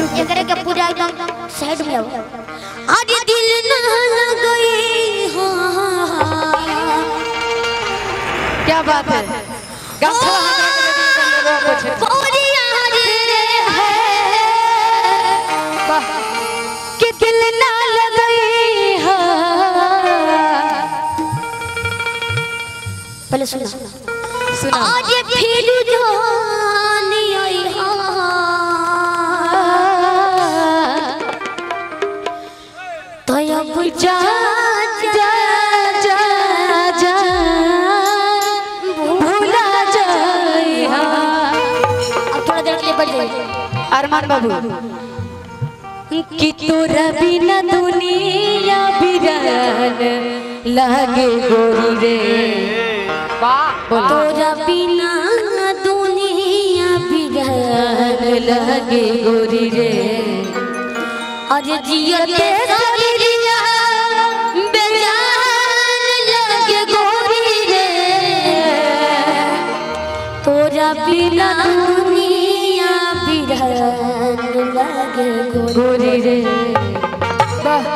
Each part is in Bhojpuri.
एकरे के पूरा एकदम साइड में आओ अरे दिल ना लगई हो क्या बात है गमछा हमरा के दे दिए, लोगवा पूछे। कोरिया रे है वाह, कि दिल ना लगई हो पहले सुना सुना आज फिर जानी आई हा तो अब जा जा जा जा भूला जाई हा अब थोड़ा देर के लिए बढ़ जाइए अरमान बाबू कि तोरा बिना दुनिया बिरान लागे गोरी रे वाह बोलो तोरा बिना दुनिया बिरान लागे गोरी रे अरे जियते शरीरिया बेजान लागे गोरी रे तोरा बिना दुनिया बिरान लागे गोरी रे वाह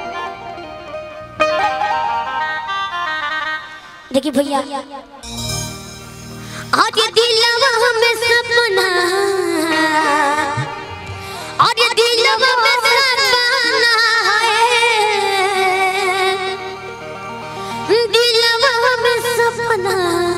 देखिए भैया आज दिलवा में सपना आज दिलवा में सपना है दिलवा में सपना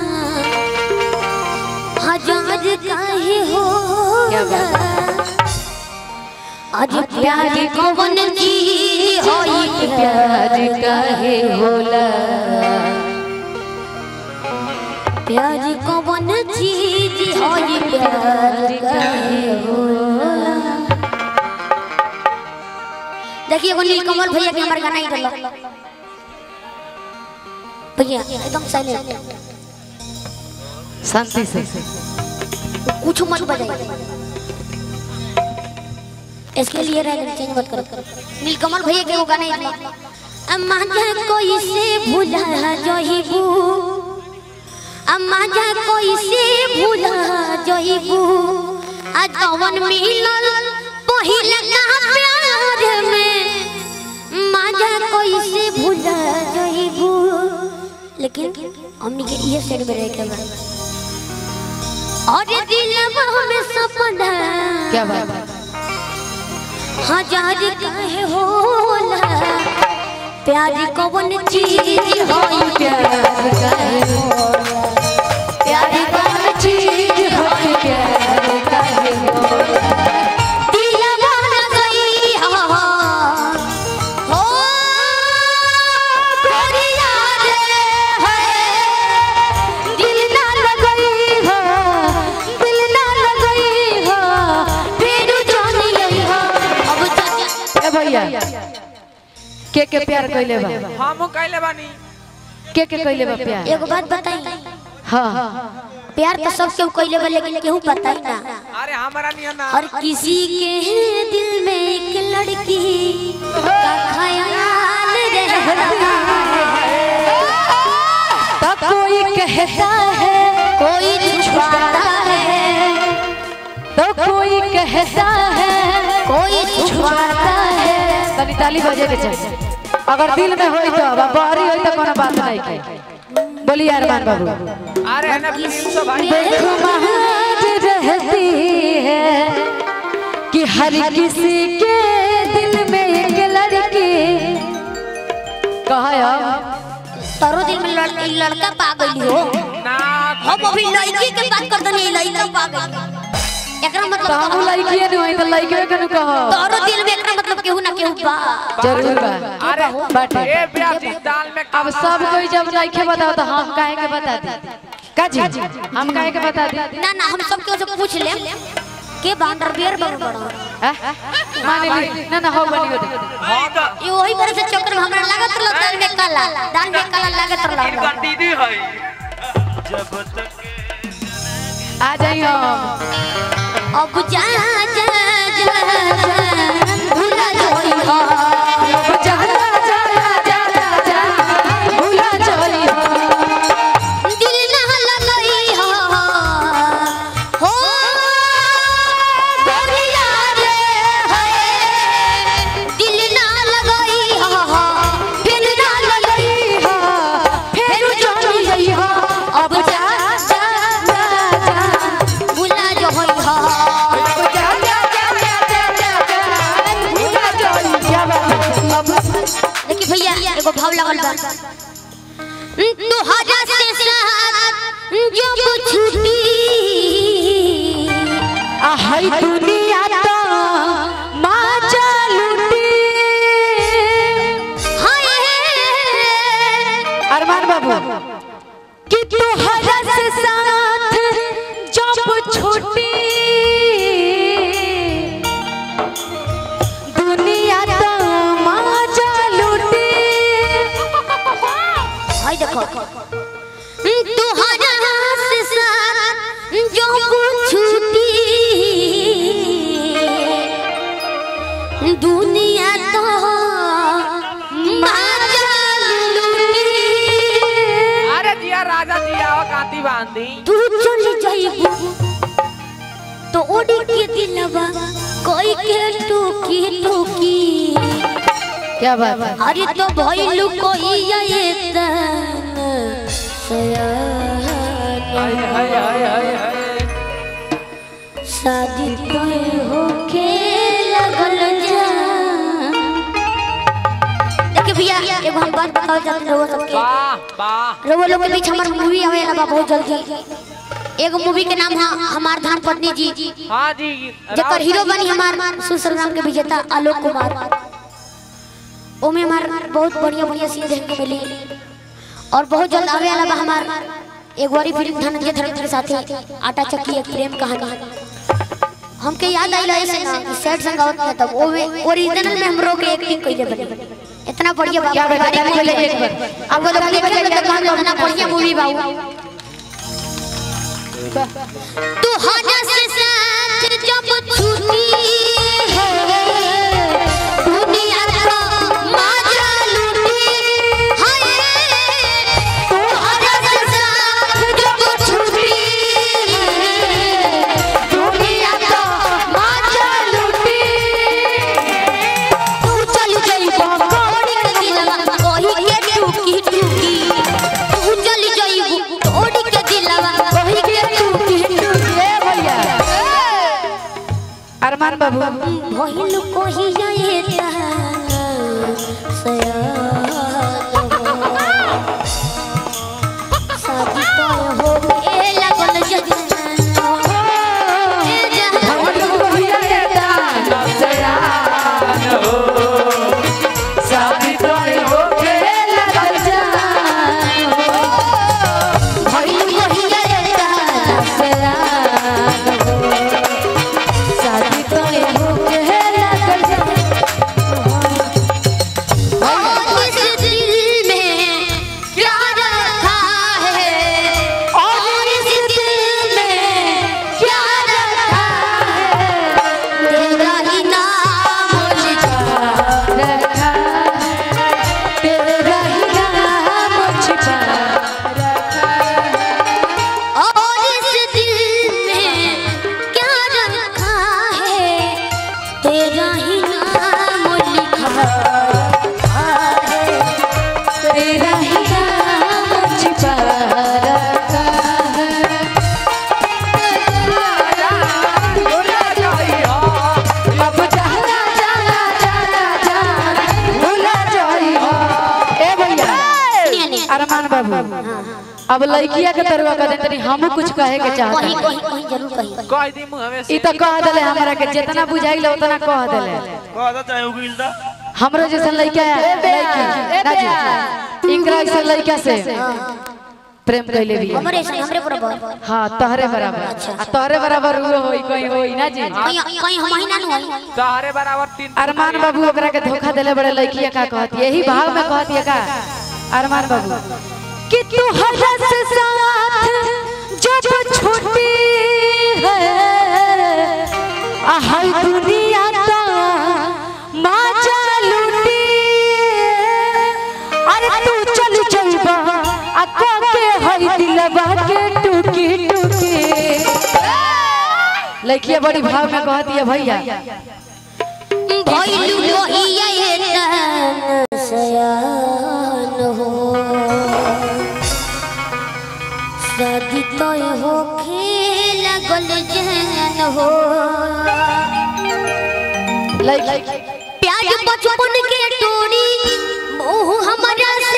हजार काहे हो क्या बात आज प्यार कौन चीज होई प्यार काहे होला प्यार कौन चीज होई प्यार काहे होला देखिए एगो नीलकमल भैया के हमार गाना ही रहल भैया एकदम साइलेंट शांति से कुछ मत बजाइए इसके लिए रह चेंज मत करो नीलकमल भैया के वो गाना ही रहल अम्मा जा कोई से भूला जहिबू अम्मा जा कोई से भूला जहिबू आ जवन मिलल पहिला का प्यार में माजा कोई से भूला जहिबू लेकिन हमनी के ये साइड में रह के बा और दिलवा में सपना क्या बात है हजार काहे होला प्यार कौन चीज होई प्यार काहे होला प्यार कौन चीज होई प्यार काहे होला दिलवा न गई हा हो गोरिया रे है दिल ना लगई हो दिल ना लगई हो फिर जानी आई हो अब जा ए भैया के के प्यार कइले बा हम कहले बानी के के कइले बा प्यार एगो बात बताई हाँ प्यार तो सब केहू कइले बा लेकिन केहू बताई ना अरे हमारा नियन ना और किसी के दिल में एक लड़की का ख्याल रहता है तो कोई कहता है कोई छुपाता है तो कोई कहता है कोई छुपाता है तनी ताली बजे के चाहिए अगर दिल में होई तो अब बाहरी होई तो कोनो बात नहीं के बोलिए अरमान बाबू अरे है ना प्रिंस भाई बेखुमार रहती है कि हर किसी के दिल में एक लड़की कहा यार तारो दिल में लड़- लड़का पागल हो ना हम अभी लड़की के बात कर दनी लड़का पागल एकरा तो मतलब हम का? लड़किए नहीं होई तो लड़के के नु कहो तारो दिल में एकरा मतलब केहू ना केहू बा जरूर बा अरे बाटे ए प्याजी दाल में अब सब कोई जब नहीं बताओ तो हम काहे के बता दी का जी हम काहे के बता दी ना ना हम सब केहू से पूछ ले के बांडर बियर बन बड़ो हैं? मान ली ना ना हो बनी हो हाँ तो ये वही तरह से चक्कर में हमरा लागत रहल दाल में काला दाल में काला लागत रहल दीदी है आ जाइए हम अब जा जा जा जा भूला जोई हो जाला जाला जाला जाला भूला चली हो दिल ना लगई हो हो गोरिया रे लगल बा तोहरा से साथ जो छुटी आ हई दुनिया तो माजा लूटी हाय अरमान बाबू कि तोहरा से साथ जब छूटी दुनिया तो माजा लूटी हाय देखो तोहरा से साथ जो छुटी दुनिया तो माजल लूटी अरे जिया राजा जिया हो कांति बांधी तू चल जाइबू तो ओडी के दिलवा कोई के टूकी टूकी क्या बात है अरे तो भइलू कोई ये हाय हाय हाय हाय हाय शादी तोय होके लगल जा देखिए भैया एगो हम बात बताओ जाते रहो सबके वाह वाह रउआ लोग के बीच हमार मूवी आवे वाला बा बहुत जल्दी एगो मूवी के नाम है हमार धाम पत्नी जी हाँ जी जकर हीरो बनी हमार सुसरनाम के विजेता आलोक कुमार ओमे हमार बहुत बढ़िया बढ़िया सीन देखने को मिली और बहुत जल्द आवे वाला बा हमार एक बारी फिल्म धनंजय धर्म के साथ आटा चक्की एक प्रेम कहानी हमके याद आइला ऐसे ना कि सैड सॉन्ग आवत ना तब ओमे ओरिजिनल में हमरो के एक्टिंग कइले बने इतना बढ़िया बा क्या बात है? पहले एक बार। अब वो लोग देखे तो कहन इतना बढ़िया मूवी बा उ। तू हना से साथ जब छूटी है दुनिया का माजा लूटी हाय तू हना से साथ जब छूटी दुनिया का माजा लूटी तू चल जाइबो कोड़ी के दिलवा कोही के टूकी टूकी तू चल जाइबो कोड़ी के दिलवा कोही के टूकी टूकी ए भैया अरमान बाबू भइल कोही जाएता शादी तो हो ए लगल जजना ए हम जहां लोग भैया देता नफसरान हो शादी तोरे होके लगल जान हो भइल कोही जाएता नफसरान हो शादी तोरे होके लगल जान और इस दिल में क्या रखा है और इस दिल में क्या रखा है तेरा ही नाम मुझे रखा तेरा ही नाम छिपा और इस दिल में क्या रखा है तेरा ही नाम लिखा है तेरा ही नाम छिपा रखा है अब जाना जाना जाना जाना भूला जाइयो ए भैया नहीं, नहीं। अरमान बाबू अब लड़किया के तरवा कर तनी हमहू कुछ कहे के कहीं चाहता कहीं कहीं जरूर कहीं कह दी मुँह में ई तो कह देले हमरा के जितना बुझाइले उतना कह देले कहता चाहे उगिल दा हमरो जैसा लड़का लड़की ना जी इनकरा जैसा लड़का से प्रेम कैले भी हमरे से हमरे बराबर हाँ तहरे बराबर आ तहरे बराबर वो होई कोई होई ना जी कहीं कहीं हम ही ना नु होई तारे बराबर तीन अरमान बाबू ओकरा के धोखा देले बड़े लड़किया का कहती यही भाव में कहती है का अरमान बाबू कि तू हरस साथ जब छोटी है आ हर दुनिया ता माचा लूटी अरे तू चल जइबा आ को के हई दिलवा के टूकी टूकी लड़किया बड़ी भाव में कहती है भैया भइलु लोहिया ये तन सयान हो शादी तो हो खेल गल जहन हो लड़की प्याज बचपन के टोरी मोह हमारा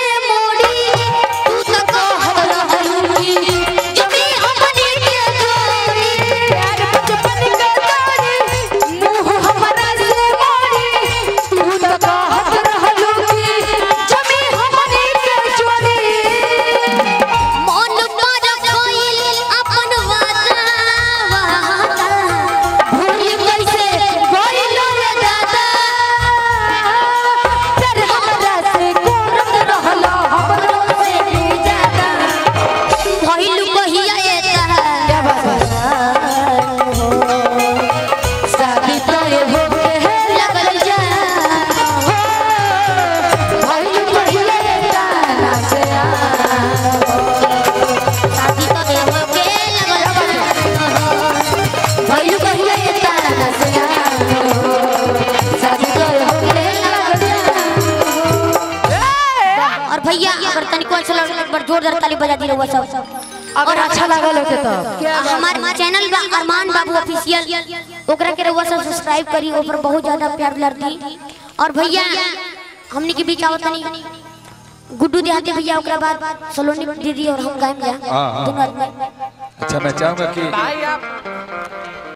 भैया अगर तनिको अच्छा लगे एक बार जोरदार ताली बजा दी रहुआ सब अगर अच्छा लागल होके तो हमारे चैनल बा अरमान बाबू ऑफिशियल ओकरा के रहुआ सब सब्सक्राइब करी ऊपर बहुत ज्यादा प्यार दुलार दी और भैया हमनी के बीच आवत तनी गुड्डू देहाती भैया ओकरा बाद सलोनी दीदी और हम गायब जा हाँ, हाँ। दोनों आदमी अच्छा मैं चाहूंगा कि भाई आप